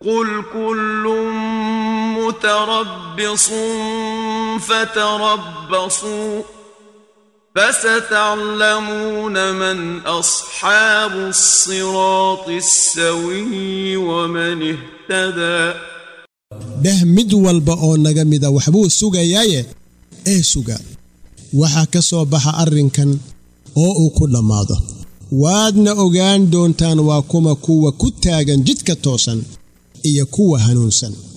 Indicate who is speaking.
Speaker 1: قل كل متربص فتربصوا فستعلمون من أصحاب الصراط السوي ومن اهتدى
Speaker 2: dheh mid walba oo naga mida waxbuu sugayaaye ee suga waxaa ka soo baxa arrinkan oo uu ku dhammaado waadna ogaan doontaan waa kuma kuwa ku taagan jidka toosan iyo kuwa hanuunsan